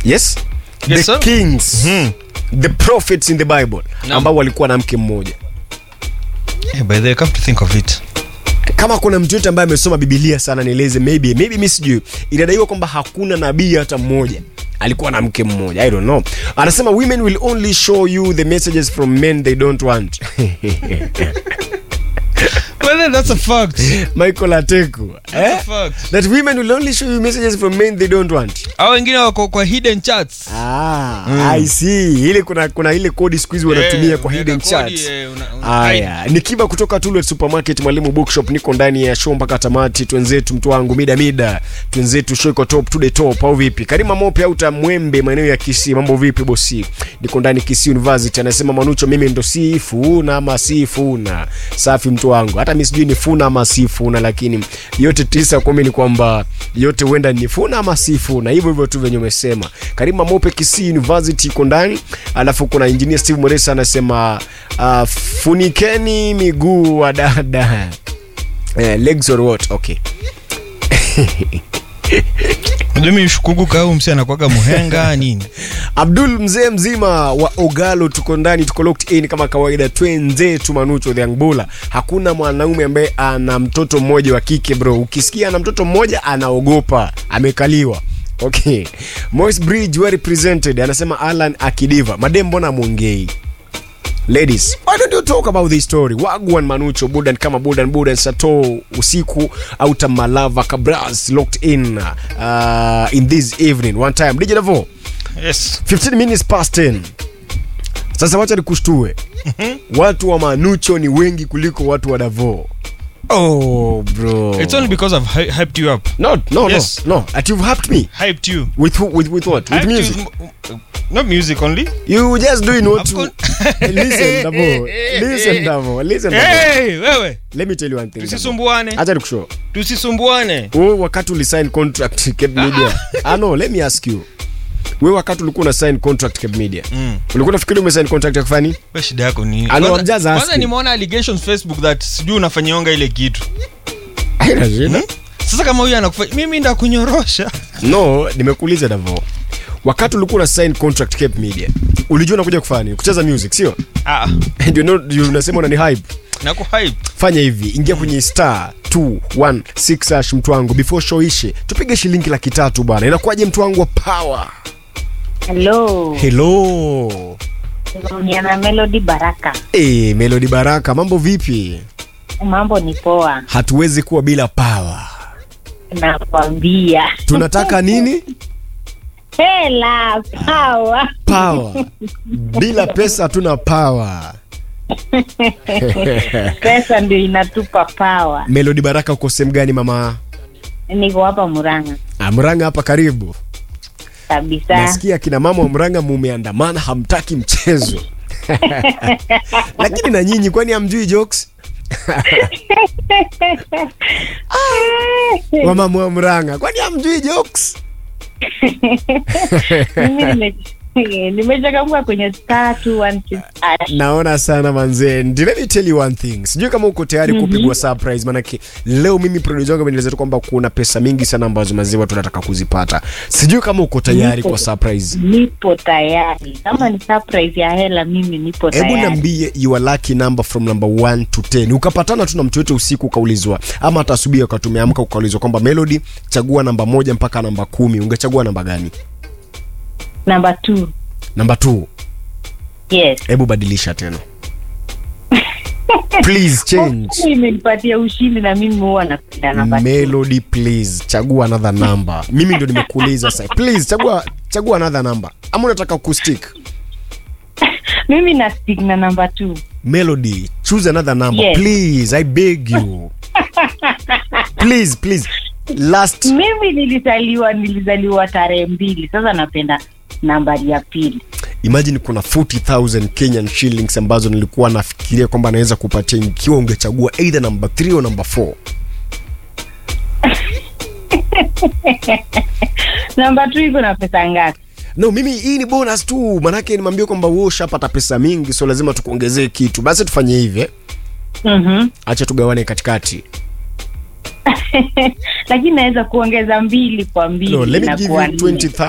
yes, Yes, the sir. kings the prophets in the bible Naam. ambao walikuwa na mke mmoja Yeah, by the way, come to think of it. kama kuna mtu yote ambaye amesoma bibilia sana nieleze maybe maybe mi sijui inadaiwa kwamba hakuna nabii hata mmoja alikuwa na mke mmoja i don't know anasema women will only show you the messages from men they don't want Well, then that's a fact. michael ateku That's a eh? fact. that women will only show you messages from men they don't want Hao wengine wako kwa hidden chats. ah, i see ile kuna kuna ile kodi siku hizi wanatumia Eh, kwa unaweka hidden kodi, charts eh, una- una- Aya, ni kiba kutoka Tulet Supermarket, Mwalimu Bookshop. Niko ndani ya show mpaka tamati. Twenzetu mtu wangu mida mida, twenzetu show iko top to the top, au vipi? Karima Mope au Tamwembe, maeneo ya Kisii, mambo vipi bosi? Niko ndani Kisii University. Anasema Manucho, mimi ndo si funa ama si funa. Safi mtu wangu, hata mimi sijui ni funa ama si funa, lakini yote tisa kumi ni kwamba yote huenda ni funa ama si funa, hivyo hivyo tu venye umesema. Karima Mope, Kisii University iko ndani, alafu kuna engineer Steve Moresa anasema uh, funikeni miguu wa dada eh, legs or what okay Unajua mimi shukuguka au msi anakwaga muhenga nini? abdul mzee mzima wa ogalo tuko ndani tuko locked in kama kawaida twenzetu manucho the angbula hakuna mwanaume ambaye ana mtoto mmoja wa kike bro ukisikia ana mtoto mmoja anaogopa amekaliwa okay Moise bridge well represented anasema alan akidiva madem mbona mwongei ladies why don't you talk about this story wagwan manucho budan kama budan budan sato usiku auta malava kabras locked in uh, in this evening one time dj Davo, Yes. 15 minutes past 10 sasa wacha nikushtue watu wa manucho ni wengi kuliko watu wa davo oh bro It's only because I've hy- hyped you up. no no Yes. no no at you've helped me Hyped you. with who, with with what with Hyped music You, m- not music only. you just doing what I've you, got- listen davo listen davo listen davo Hey, wewe. let me tell you one thing Davo. Tusisumbuane. acha nikushow Tusisumbuane. wewe wakati ulisign contract Cape Media ah no let me ask you wewe wakati ulikuwa una sign contract Cape Media Mm. ulikuwa unafikiri umesign contract ya kufanya nini? Wewe shida yako ni I know, Kwanza- I'm just Kwanza asking. nimeona allegations Facebook that sijui unafanyionga ile kitu. haina shida Sasa kama huyu anakufanya mimi ndakunyorosha. no nimekuuliza davo wakati ulikuwa una sign contract Cape Media ulijua unakuja kufanya nini kucheza music sio Ah, ndio no- ndio unasema unani hype naku hype. fanya hivi ingia kwenye star 216 hash mtu wangu before show ishe tupige shilingi laki tatu bwana inakuwaje mtu wangu wa power Hello. hello Naongea na Melody Baraka. hey, melody baraka mambo vipi Mambo ni poa. hatuwezi kuwa bila power Nakwambia. tunataka nini Hela power. power bila pesa hatuna power Pesa ndio inatupa power. melody baraka uko sehemu gani mama Niko hapa Murang'a Ah, mranga hapa karibu kabisa. nasikia kina mama wa mranga mumeandamana hamtaki mchezo lakini na nyinyi kwani hamjui jokes wamama wa mranga kwani hamjui jokes Mimi nime- nimechangamka kwenye star 216 hash. naona sana manzee Ndi- let me tell you one thing sijui kama uko tayari kupigwa surprise manake leo mimi producer wangu amenieleza tu kwamba kuna pesa mingi sana ambazo mazee watu wanataka kuzipata sijui kama uko tayari Nipo. kwa surprise Nipo tayari. Kama ni surprise ya hela mimi nipo hebu tayari. niambie your lucky number from number 1 to 10 ukapatana tu na mtu yote usiku ukaulizwa ama hata asubuhi wakati umeamka ukaulizwa kwamba melody chagua namba moja mpaka namba kumi ungechagua namba gani Number 2. namba 2 Yes. hebu badilisha tena please change Imenipatia ushindi na mimi huwa napenda namba 2. melody please chagua another number mimi ndo nimekuuliza sasa please chagua chagua another number ama unataka kustick Mimi na stick na namba 2. melody choose another number Yes. please i beg you please please last mimi nilizaliwa nilizaliwa tarehe mbili sasa napenda nambari ya pili imagine kuna 40000 kenyan shillings ambazo nilikuwa nafikiria kwamba naweza kupatia ikiwa ungechagua either number 3 au number 4 namba tu iko na pesa ngapi no mimi hii ni bonus tu manake nimeambia kwamba wewe ushapata pesa mingi so lazima tukuongezee kitu basi tufanye hivi eh? mm-hmm. acha tugawane katikati lakini naweza kuongeza mbili kwa mbili no, let me give inakuwa you nne. 20